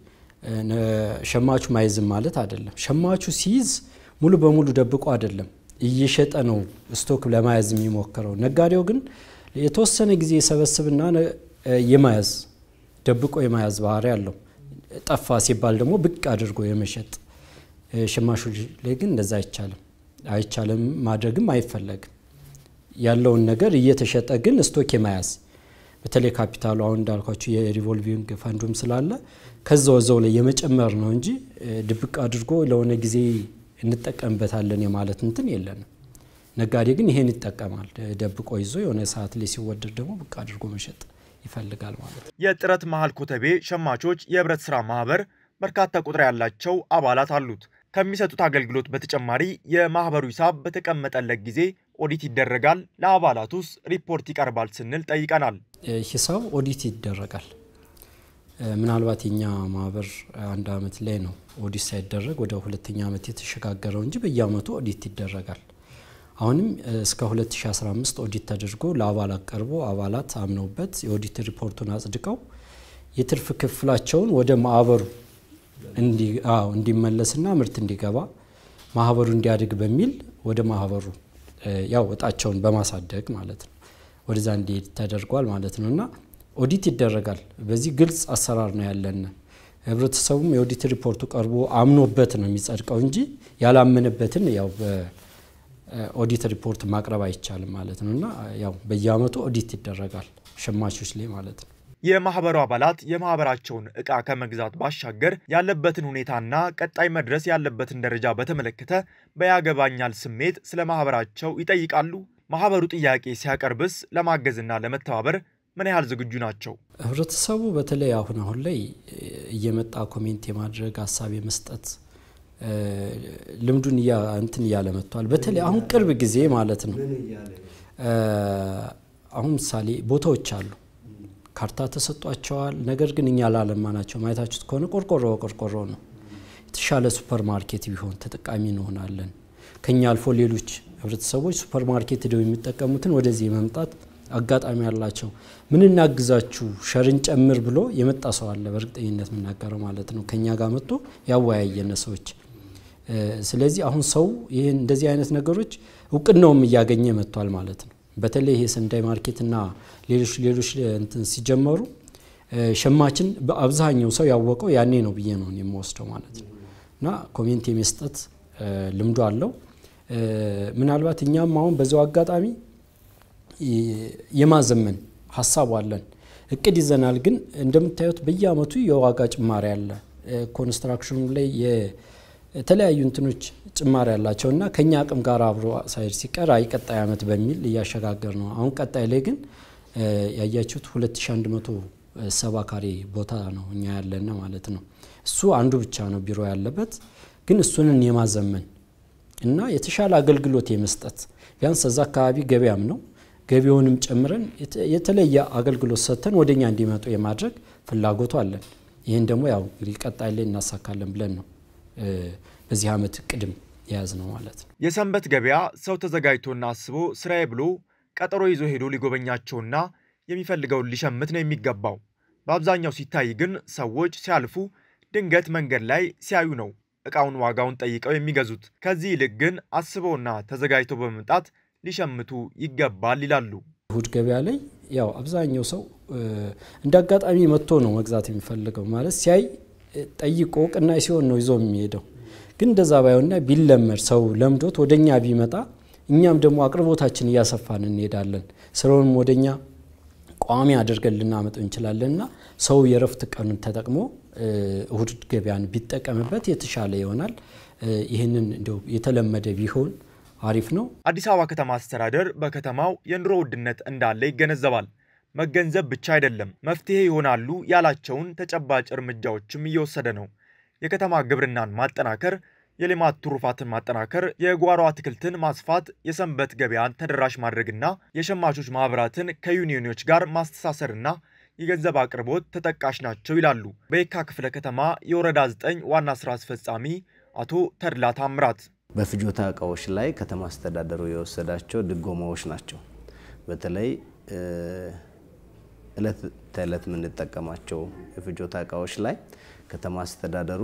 ሸማቹ ማይዝም ማለት አይደለም። ሸማቹ ሲይዝ ሙሉ በሙሉ ደብቆ አይደለም እየሸጠ ነው ስቶክ ለመያዝ የሚሞክረው። ነጋዴው ግን የተወሰነ ጊዜ የሰበስብና የመያዝ ደብቆ የመያዝ ባህሪ አለው። ጠፋ ሲባል ደግሞ ብቅ አድርጎ የመሸጥ ሸማቾች ላይ ግን እንደዛ አይቻልም አይቻልም ማድረግም አይፈለግም። ያለውን ነገር እየተሸጠ ግን ስቶክ የመያዝ በተለይ ካፒታሉ አሁን እንዳልኳቸው የሪቮልቪንግ ፈንዱም ስላለ ከዛው እዛው ላይ የመጨመር ነው እንጂ ድብቅ አድርጎ ለሆነ ጊዜ እንጠቀምበታለን የማለት እንትን የለንም። ነጋዴ ግን ይሄን ይጠቀማል። ደብቆ ይዞ የሆነ ሰዓት ላይ ሲወደድ ደግሞ ብቅ አድርጎ መሸጥ ይፈልጋል ማለት ነው። የጥረት መሀል ኮተቤ ሸማቾች የህብረት ስራ ማህበር በርካታ ቁጥር ያላቸው አባላት አሉት። ከሚሰጡት አገልግሎት በተጨማሪ የማህበሩ ሂሳብ በተቀመጠለት ጊዜ ኦዲት ይደረጋል። ለአባላቱስ ሪፖርት ይቀርባል ስንል ጠይቀናል። ሂሳብ ኦዲት ይደረጋል። ምናልባት የኛ ማህበር አንድ አመት ላይ ነው ኦዲት ሳይደረግ ወደ ሁለተኛ አመት የተሸጋገረው እንጂ በየአመቱ ኦዲት ይደረጋል። አሁንም እስከ 2015 ኦዲት ተደርጎ ለአባላት ቀርቦ አባላት አምነውበት የኦዲት ሪፖርቱን አጽድቀው የትርፍ ክፍላቸውን ወደ ማህበሩ እንዲመለስና ምርት እንዲገባ ማህበሩ እንዲያድግ በሚል ወደ ማህበሩ ያው እጣቸውን በማሳደግ ማለት ነው ወደዛ እንዲሄድ ተደርጓል ማለት ነው እና ኦዲት ይደረጋል። በዚህ ግልጽ አሰራር ነው ያለን። ህብረተሰቡም የኦዲት ሪፖርቱ ቀርቦ አምኖበት ነው የሚጸድቀው እንጂ ያላመነበትን ያው ኦዲት ሪፖርት ማቅረብ አይቻልም ማለት ነው እና ያው በየአመቱ ኦዲት ይደረጋል ሸማቾች ላይ ማለት ነው። የማህበሩ አባላት የማህበራቸውን እቃ ከመግዛት ባሻገር ያለበትን ሁኔታና ቀጣይ መድረስ ያለበትን ደረጃ በተመለከተ በያገባኛል ስሜት ስለ ማህበራቸው ይጠይቃሉ። ማህበሩ ጥያቄ ሲያቀርብስ ለማገዝና ለመተባበር ምን ያህል ዝግጁ ናቸው? ህብረተሰቡ በተለይ አሁን አሁን ላይ እየመጣ ኮሜንት የማድረግ ሀሳብ የመስጠት ልምዱን እንትን እያለ መጥቷል። በተለይ አሁን ቅርብ ጊዜ ማለት ነው። አሁን ምሳሌ ቦታዎች አሉ ካርታ ተሰጧቸዋል። ነገር ግን እኛ ላለማ ናቸው። ማየታችሁት ከሆነ ቆርቆሮ ቆርቆሮ ነው። የተሻለ ሱፐር ማርኬት ቢሆን ተጠቃሚ እንሆናለን። ከኛ አልፎ ሌሎች ህብረተሰቦች ሱፐር ማርኬት ሄደው የሚጠቀሙትን ወደዚህ መምጣት አጋጣሚ ያላቸው ምን እናግዛችሁ ሸርን ጨምር ብሎ የመጣ ሰው አለ። በእርግጠኝነት የምናገረው ማለት ነው። ከኛ ጋር መጥቶ ያወያየነ ሰዎች። ስለዚህ አሁን ሰው ይህን እንደዚህ አይነት ነገሮች እውቅናውም እያገኘ መጥቷል ማለት ነው። በተለይ ይሄ ሰንዳይ ማርኬትና ሌሎች ሌሎች እንትን ሲጀመሩ ሸማችን በአብዛኛው ሰው ያወቀው ያኔ ነው ብዬ ነው የምወስደው ማለት ነው። እና ኮሜንት የመስጠት ልምዱ አለው። ምናልባት እኛም አሁን በዚያው አጋጣሚ የማዘመን ሀሳቡ አለን፣ እቅድ ይዘናል። ግን እንደምታዩት በየአመቱ የዋጋ ጭማሪ አለ። ኮንስትራክሽኑ ላይ የተለያዩ እንትኖች ጭማሪ ያላቸው እና ከኛ አቅም ጋር አብሮ ሳይድ ሲቀር አይ ቀጣይ አመት በሚል እያሸጋገር ነው። አሁን ቀጣይ ላይ ግን ያያችሁት 2170 ካሬ ቦታ ነው እኛ ያለና ማለት ነው። እሱ አንዱ ብቻ ነው ቢሮ ያለበት፣ ግን እሱንን የማዘመን እና የተሻለ አገልግሎት የመስጠት ቢያንስ እዛ አካባቢ ገበያም ነው ገቢውንም ጨምረን የተለየ አገልግሎት ሰጥተን ወደኛ እንዲመጡ የማድረግ ፍላጎቱ አለን። ይህን ደግሞ ያው እንግዲህ ቀጣይ ላይ እናሳካለን ብለን ነው በዚህ አመት ቅድም የያዝ ነው ማለት ነው። የሰንበት ገበያ ሰው ተዘጋጅቶና አስቦ ስራዬ ብሎ ቀጠሮ ይዞ ሄዶ ሊጎበኛቸውና የሚፈልገውን ሊሸምት ነው የሚገባው። በአብዛኛው ሲታይ ግን ሰዎች ሲያልፉ ድንገት መንገድ ላይ ሲያዩ ነው እቃውን ዋጋውን ጠይቀው የሚገዙት። ከዚህ ይልቅ ግን አስበውና ተዘጋጅተው በመምጣት ሊሸምቱ ይገባል ይላሉ። እሁድ ገበያ ላይ ያው አብዛኛው ሰው እንደ አጋጣሚ መጥቶ ነው መግዛት የሚፈልገው ማለት ሲያይ ጠይቆ ቅናሽ ሲሆን ነው ይዞ የሚሄደው። ግን እንደዛ ባይሆንና ቢለመድ ሰው ለምዶት ወደኛ ቢመጣ እኛም ደግሞ አቅርቦታችን እያሰፋን እንሄዳለን። ስራውንም ወደኛ ቋሚ አድርገን ልናመጠው እንችላለን እና ሰው የረፍት ቀኑን ተጠቅሞ እሁድ ገበያን ቢጠቀምበት የተሻለ ይሆናል። ይህንን እንደው የተለመደ ቢሆን አሪፍ ነው። አዲስ አበባ ከተማ አስተዳደር በከተማው የኑሮ ውድነት እንዳለ ይገነዘባል። መገንዘብ ብቻ አይደለም፣ መፍትሄ ይሆናሉ ያላቸውን ተጨባጭ እርምጃዎችም እየወሰደ ነው። የከተማ ግብርናን ማጠናከር፣ የሌማት ትሩፋትን ማጠናከር፣ የጓሮ አትክልትን ማስፋት፣ የሰንበት ገበያን ተደራሽ ማድረግና የሸማቾች ማህበራትን ከዩኒዮኖች ጋር ማስተሳሰርና የገንዘብ አቅርቦት ተጠቃሽ ናቸው ይላሉ በየካ ክፍለ ከተማ የወረዳ 9 ዋና ስራ አስፈጻሚ አቶ ተድላ ታምራት። በፍጆታ እቃዎች ላይ ከተማ አስተዳደሩ የወሰዳቸው ድጎማዎች ናቸው። በተለይ እለት ተዕለት የምንጠቀማቸው የፍጆታ እቃዎች ላይ ከተማ አስተዳደሩ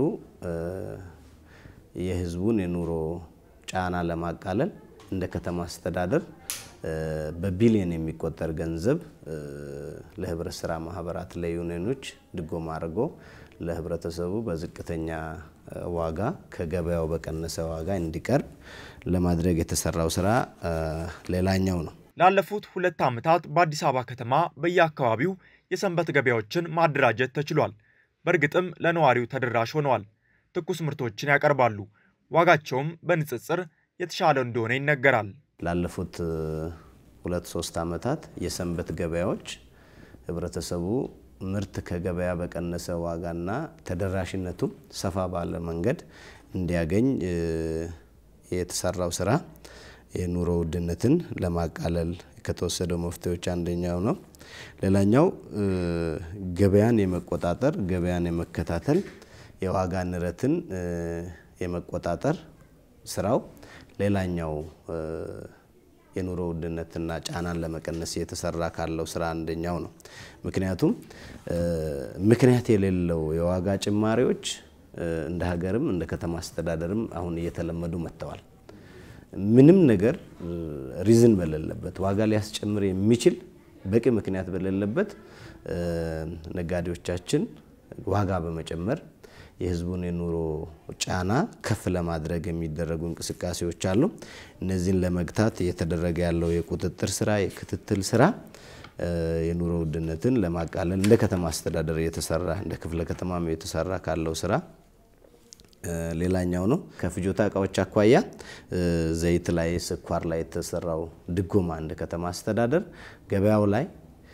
የህዝቡን የኑሮ ጫና ለማቃለል እንደ ከተማ አስተዳደር በቢሊዮን የሚቆጠር ገንዘብ ለህብረት ስራ ማህበራት ለዩኒዮኖች ድጎማ አድርጎ ለህብረተሰቡ በዝቅተኛ ዋጋ ከገበያው በቀነሰ ዋጋ እንዲቀርብ ለማድረግ የተሰራው ስራ ሌላኛው ነው። ላለፉት ሁለት ዓመታት በአዲስ አበባ ከተማ በየአካባቢው የሰንበት ገበያዎችን ማደራጀት ተችሏል። በእርግጥም ለነዋሪው ተደራሽ ሆነዋል። ትኩስ ምርቶችን ያቀርባሉ። ዋጋቸውም በንጽጽር የተሻለ እንደሆነ ይነገራል። ላለፉት ሁለት ሶስት ዓመታት የሰንበት ገበያዎች ህብረተሰቡ ምርት ከገበያ በቀነሰ ዋጋና ተደራሽነቱ ሰፋ ባለ መንገድ እንዲያገኝ የተሰራው ስራ የኑሮ ውድነትን ለማቃለል ከተወሰደው መፍትሄዎች አንደኛው ነው። ሌላኛው ገበያን የመቆጣጠር ገበያን የመከታተል የዋጋ ንረትን የመቆጣጠር ስራው ሌላኛው የኑሮ ውድነትና ጫናን ለመቀነስ የተሰራ ካለው ስራ አንደኛው ነው። ምክንያቱም ምክንያት የሌለው የዋጋ ጭማሪዎች እንደ ሀገርም እንደ ከተማ አስተዳደርም አሁን እየተለመዱ መጥተዋል። ምንም ነገር ሪዝን በሌለበት ዋጋ ሊያስጨምር የሚችል በቂ ምክንያት በሌለበት ነጋዴዎቻችን ዋጋ በመጨመር የህዝቡን የኑሮ ጫና ከፍ ለማድረግ የሚደረጉ እንቅስቃሴዎች አሉ። እነዚህን ለመግታት እየተደረገ ያለው የቁጥጥር ስራ፣ የክትትል ስራ የኑሮ ውድነትን ለማቃለል እንደ ከተማ አስተዳደር እየተሰራ እንደ ክፍለ ከተማም የተሰራ ካለው ስራ ሌላኛው ነው። ከፍጆታ እቃዎች አኳያ ዘይት ላይ፣ ስኳር ላይ የተሰራው ድጎማ እንደ ከተማ አስተዳደር ገበያው ላይ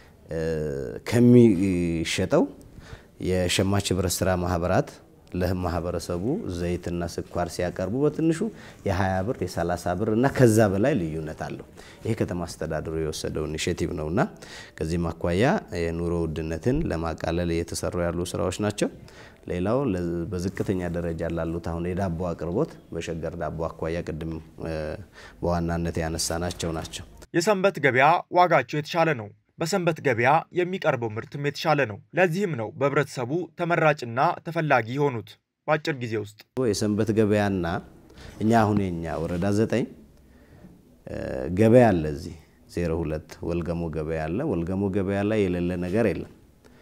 ከሚሸጠው የሸማች ህብረት ስራ ማህበራት ለማህበረሰቡ ዘይትና ስኳር ሲያቀርቡ በትንሹ የ20 ብር የ30 ብር እና ከዛ በላይ ልዩነት አለው። ይሄ ከተማ አስተዳደሩ የወሰደው ኢኒሼቲቭ ነውና ከዚህም አኳያ የኑሮ ውድነትን ለማቃለል እየተሰሩ ያሉ ስራዎች ናቸው። ሌላው በዝቅተኛ ደረጃ ላሉት አሁን የዳቦ አቅርቦት በሸገር ዳቦ አኳያ ቅድም በዋናነት ያነሳናቸው ናቸው። የሰንበት ገበያ ዋጋቸው የተሻለ ነው። በሰንበት ገበያ የሚቀርበው ምርትም የተሻለ ነው። ለዚህም ነው በህብረተሰቡ ተመራጭና ተፈላጊ የሆኑት። በአጭር ጊዜ ውስጥ የሰንበት ገበያና እኛ አሁን የኛ ወረዳ ዘጠኝ ገበያ አለ። እዚህ ዜሮ ሁለት ወልገሞ ገበያ አለ። ወልገሞ ገበያ ላይ የሌለ ነገር የለም።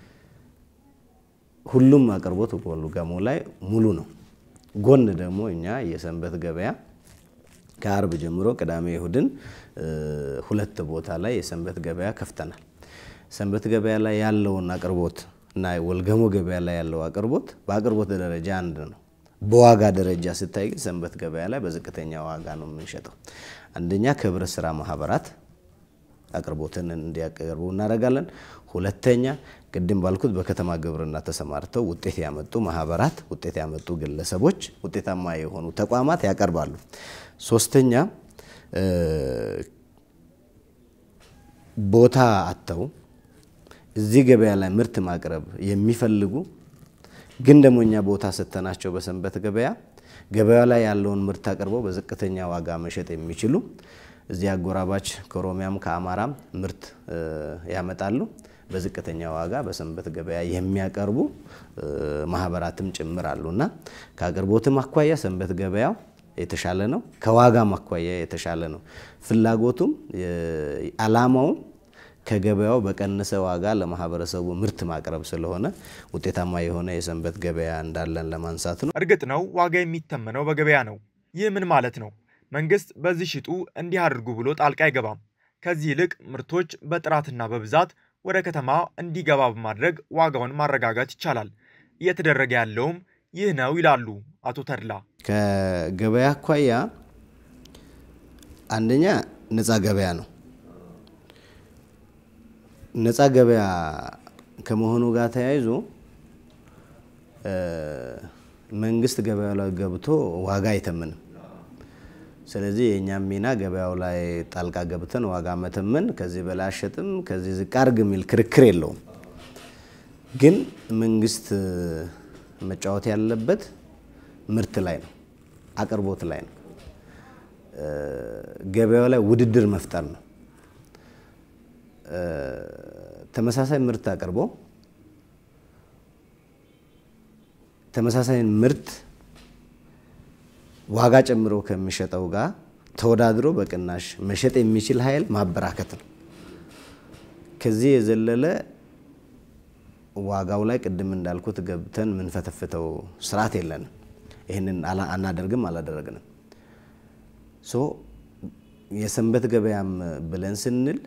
ሁሉም አቅርቦት ወልገሞ ላይ ሙሉ ነው። ጎን ደግሞ እኛ የሰንበት ገበያ ከአርብ ጀምሮ ቅዳሜ እሁድን ሁለት ቦታ ላይ የሰንበት ገበያ ከፍተናል። ሰንበት ገበያ ላይ ያለውን አቅርቦት እና ወልገሞ ገበያ ላይ ያለው አቅርቦት በአቅርቦት ደረጃ አንድ ነው። በዋጋ ደረጃ ስታይ ግን ሰንበት ገበያ ላይ በዝቅተኛ ዋጋ ነው የምንሸጠው። አንደኛ ከህብረት ስራ ማህበራት አቅርቦትን እንዲያቀርቡ እናደርጋለን። ሁለተኛ ቅድም ባልኩት በከተማ ግብርና ተሰማርተው ውጤት ያመጡ ማህበራት፣ ውጤት ያመጡ ግለሰቦች፣ ውጤታማ የሆኑ ተቋማት ያቀርባሉ። ሶስተኛ ቦታ አጥተው እዚህ ገበያ ላይ ምርት ማቅረብ የሚፈልጉ ግን ደግሞ እኛ ቦታ ሰጥተናቸው በሰንበት ገበያ ገበያ ላይ ያለውን ምርት አቅርበው በዝቅተኛ ዋጋ መሸጥ የሚችሉ እዚህ አጎራባች ከኦሮሚያም ከአማራም ምርት ያመጣሉ። በዝቅተኛ ዋጋ በሰንበት ገበያ የሚያቀርቡ ማህበራትም ጭምር አሉና ከአቅርቦትም አኳያ ሰንበት ገበያው የተሻለ ነው። ከዋጋም አኳያ የተሻለ ነው። ፍላጎቱም አላማውም ከገበያው በቀነሰ ዋጋ ለማህበረሰቡ ምርት ማቅረብ ስለሆነ ውጤታማ የሆነ የሰንበት ገበያ እንዳለን ለማንሳት ነው። እርግጥ ነው ዋጋ የሚተመነው በገበያ ነው። ይህ ምን ማለት ነው? መንግስት በዚህ ሽጡ እንዲህ አድርጉ ብሎ ጣልቃ አይገባም። ከዚህ ይልቅ ምርቶች በጥራትና በብዛት ወደ ከተማ እንዲገባ በማድረግ ዋጋውን ማረጋጋት ይቻላል። እየተደረገ ያለውም ይህ ነው ይላሉ አቶ ተድላ። ከገበያ አኳያ አንደኛ ነፃ ገበያ ነው። ነፃ ገበያ ከመሆኑ ጋር ተያይዞ መንግስት ገበያው ላይ ገብቶ ዋጋ አይተምንም። ስለዚህ የእኛም ሚና ገበያው ላይ ጣልቃ ገብተን ዋጋ መተመን፣ ከዚህ በላይ አሸጥም፣ ከዚህ ዝቅ አድርግ የሚል ክርክር የለውም። ግን መንግስት መጫወት ያለበት ምርት ላይ ነው፣ አቅርቦት ላይ ነው። ገበያው ላይ ውድድር መፍጠር ነው። ተመሳሳይ ምርት አቅርቦ ተመሳሳይ ምርት ዋጋ ጨምሮ ከሚሸጠው ጋር ተወዳድሮ በቅናሽ መሸጥ የሚችል ኃይል ማበራከት ነው። ከዚህ የዘለለ ዋጋው ላይ ቅድም እንዳልኩት ገብተን የምንፈተፍተው ስርዓት የለንም። ይህንን አናደርግም፣ አላደረግንም። ሶ የሰንበት ገበያም ብለን ስንል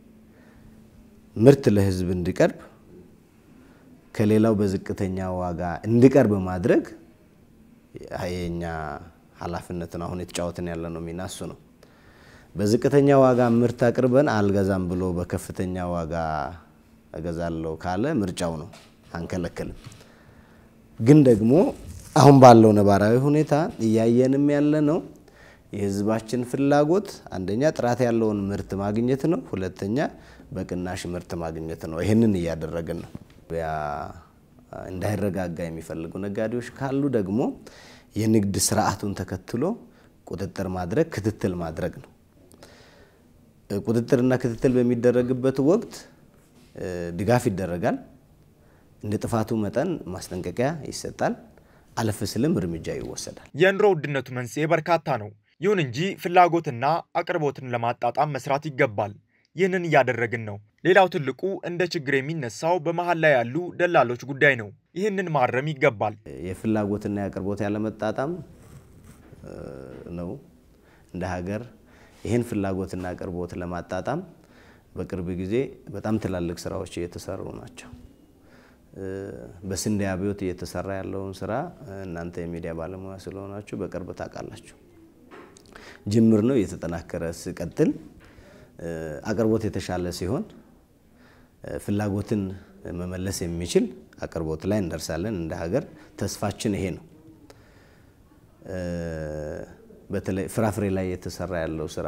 ምርት ለህዝብ እንዲቀርብ ከሌላው በዝቅተኛ ዋጋ እንዲቀርብ ማድረግ የኛ ኃላፊነት ነው። አሁን የተጫወትን ያለ ነው ሚና እሱ ነው። በዝቅተኛ ዋጋ ምርት አቅርበን አልገዛም ብሎ በከፍተኛ ዋጋ እገዛለሁ ካለ ምርጫው ነው፣ አንከለክልም። ግን ደግሞ አሁን ባለው ነባራዊ ሁኔታ እያየንም ያለ ነው የህዝባችን ፍላጎት አንደኛ ጥራት ያለውን ምርት ማግኘት ነው፣ ሁለተኛ በቅናሽ ምርት ማግኘት ነው። ይህንን እያደረግን ነው። ገበያ እንዳይረጋጋ የሚፈልጉ ነጋዴዎች ካሉ ደግሞ የንግድ ስርዓቱን ተከትሎ ቁጥጥር ማድረግ ክትትል ማድረግ ነው። ቁጥጥርና ክትትል በሚደረግበት ወቅት ድጋፍ ይደረጋል። እንደ ጥፋቱ መጠን ማስጠንቀቂያ ይሰጣል። አለፍ ስልም እርምጃ ይወሰዳል። የኑሮ ውድነቱ መንስኤ በርካታ ነው። ይሁን እንጂ ፍላጎትና አቅርቦትን ለማጣጣም መስራት ይገባል። ይህንን እያደረግን ነው። ሌላው ትልቁ እንደ ችግር የሚነሳው በመሀል ላይ ያሉ ደላሎች ጉዳይ ነው። ይህንን ማረም ይገባል። የፍላጎትና የአቅርቦት ያለመጣጣም ነው። እንደ ሀገር ይህን ፍላጎትና አቅርቦት ለማጣጣም በቅርብ ጊዜ በጣም ትላልቅ ስራዎች እየተሰሩ ናቸው። በስንዴ አብዮት እየተሰራ ያለውን ስራ እናንተ የሚዲያ ባለሙያ ስለሆናችሁ በቅርብ ታውቃላችሁ። ጅምር ነው፣ እየተጠናከረ ሲቀጥል አቅርቦት የተሻለ ሲሆን ፍላጎትን መመለስ የሚችል አቅርቦት ላይ እንደርሳለን። እንደ ሀገር ተስፋችን ይሄ ነው። በተለይ ፍራፍሬ ላይ የተሰራ ያለው ስራ፣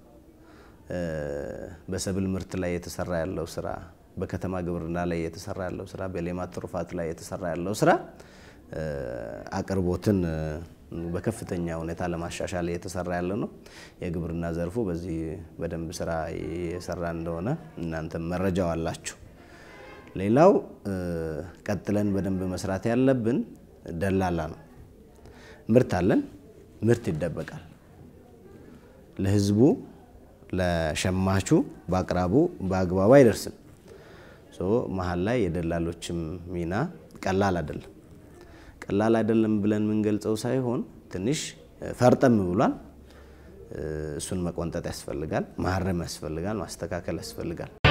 በሰብል ምርት ላይ የተሰራ ያለው ስራ፣ በከተማ ግብርና ላይ የተሰራ ያለው ስራ፣ በሌማት ትሩፋት ላይ የተሰራ ያለው ስራ አቅርቦትን በከፍተኛ ሁኔታ ለማሻሻል እየተሰራ ያለ ነው። የግብርና ዘርፉ በዚህ በደንብ ስራ እየሰራ እንደሆነ እናንተም መረጃው አላችሁ። ሌላው ቀጥለን በደንብ መስራት ያለብን ደላላ ነው። ምርት አለን፣ ምርት ይደበቃል። ለህዝቡ ለሸማቹ በአቅራቡ በአግባቡ አይደርስም። መሀል ላይ የደላሎችም ሚና ቀላል አይደለም። ቀላል አይደለም ብለን የምንገልጸው ሳይሆን ትንሽ ፈርጠም ብሏል። እሱን መቆንጠጥ ያስፈልጋል፣ ማረም ያስፈልጋል፣ ማስተካከል ያስፈልጋል።